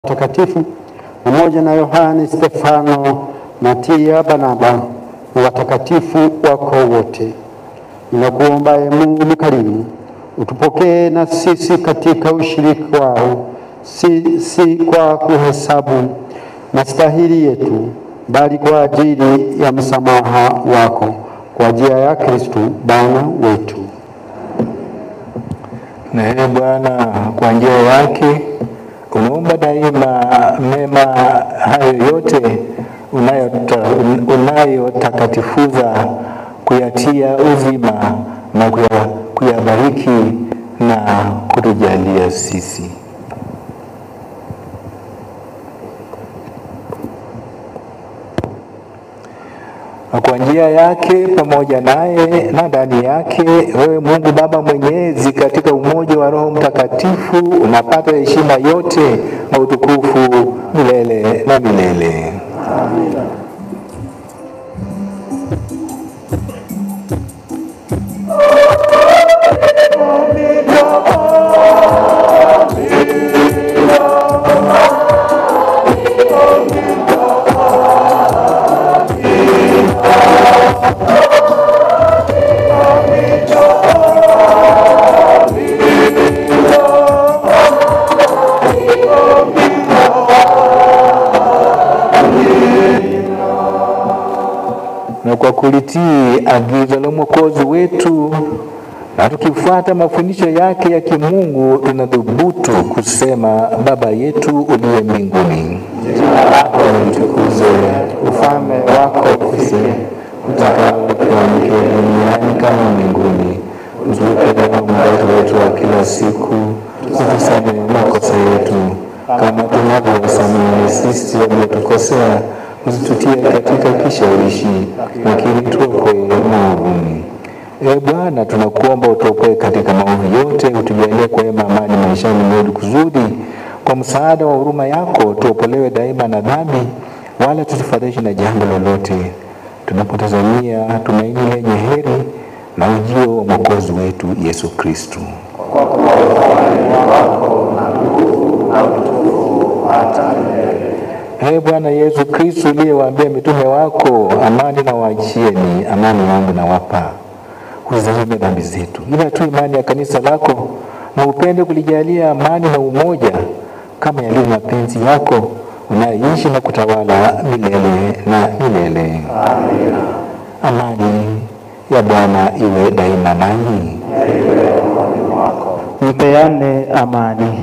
watakatifu pamoja na Yohane, Stefano, Matia, Barnaba na watakatifu wako wote. Ninakuomba Ee Mungu mkarimu, utupokee na sisi katika ushiriki wao, si, si kwa kuhesabu mastahili yetu, bali kwa ajili ya msamaha wako, kwa njia ya Kristo Bwana wetu. Na ee Bwana, kwa njia yake unaomba daima mema hayo yote unayota- unayotakatifuza kuyatia uzima na kuya- kuyabariki na kutujalia sisi. Na kwa njia yake pamoja naye na ndani yake, wewe Mungu Baba Mwenyezi, katika umoja wa Roho Mtakatifu, unapata heshima yote na utukufu milele na milele. na kwa kulitii agizo la Mwokozi wetu na tukifuata mafundisho yake ya kimungu, tunadhubutu kusema: Baba yetu uliye mbinguni, jina lako litukuzwe, ufalme wako ufike, utakalo lifanyike duniani kama mbinguni. Utupe leo mkate wetu wa kila siku, utusamehe makosa yetu kama tunavyowasamehe sisi waliotukosea, usitutie katika kishawishi, lakini tuokoe maovuni. Ee Bwana, tunakuomba utuokoe katika maovu yote, utujalie kwa wema amani maishani mwetu, kusudi kwa msaada wa huruma yako tuokolewe daima na dhambi, wala tusifadhaishwe na jambo lolote, tunapotazamia tumaini lenye heri na ujio wa mwokozi wetu Yesu Kristo. Ee Bwana Yesu Kristo, uliyewaambia mitume wako, amani na waachieni, amani yangu nawapa, uzitazame dhambi zetu, ila tu imani ya kanisa lako, na upende kulijalia amani na umoja, kama yalivyo mapenzi yako, unayeishi na kutawala milele na milele. Amani ya Bwana iwe daima nanyi. Mpeane amani.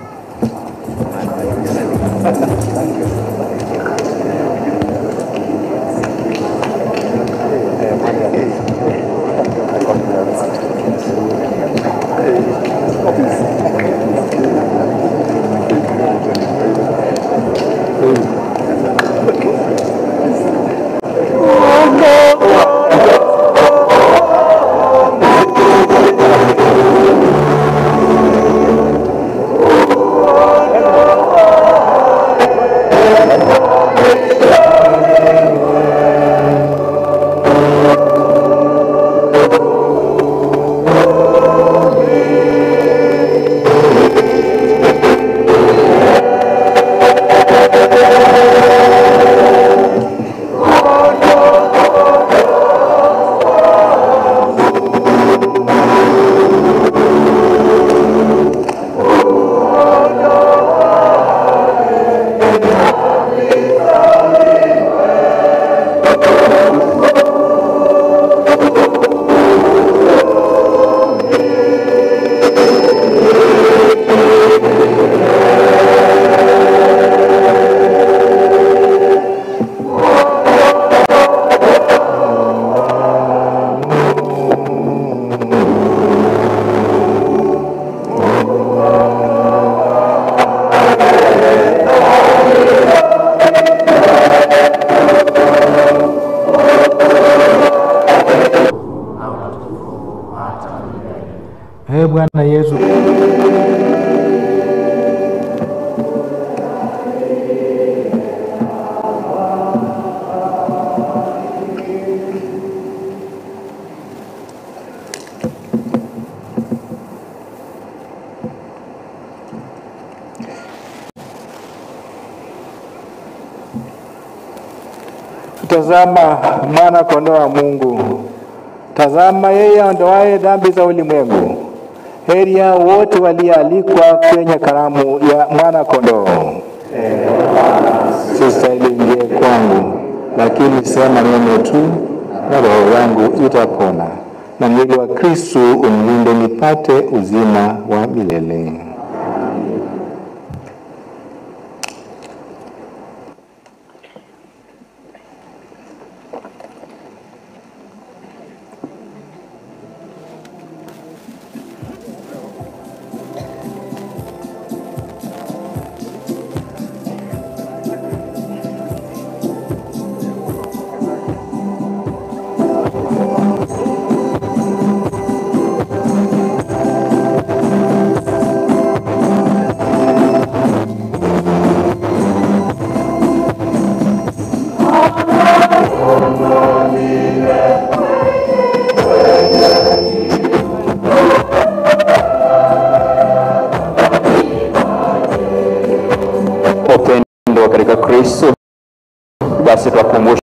Ee Bwana Yesu Tazama mwana kondoo wa Mungu, tazama yeye aondoaye dhambi za ulimwengu. Heri yao wote walioalikwa kwenye karamu ya mwana kondoo. Sistahili ingie kwangu, lakini sema neno tu na roho yangu itapona, na mwili wa Kristu unilinde nipate uzima wa milele. upendo katika Kristo. Basi twakumbusha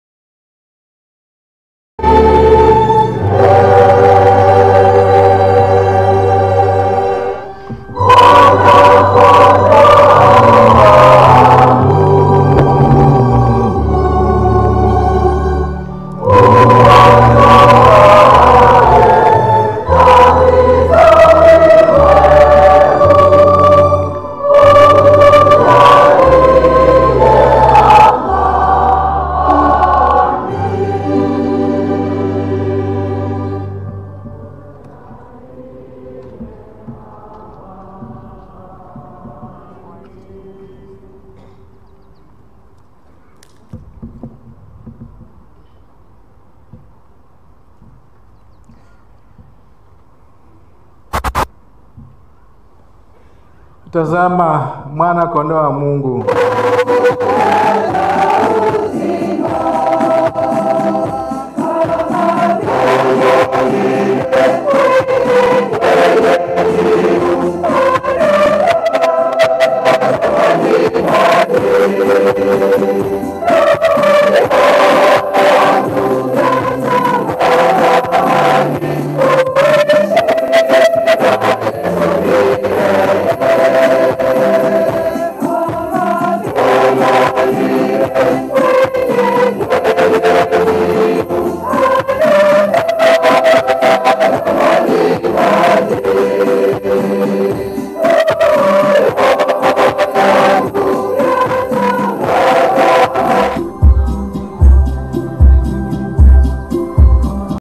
Tazama mwana kondoo wa Mungu.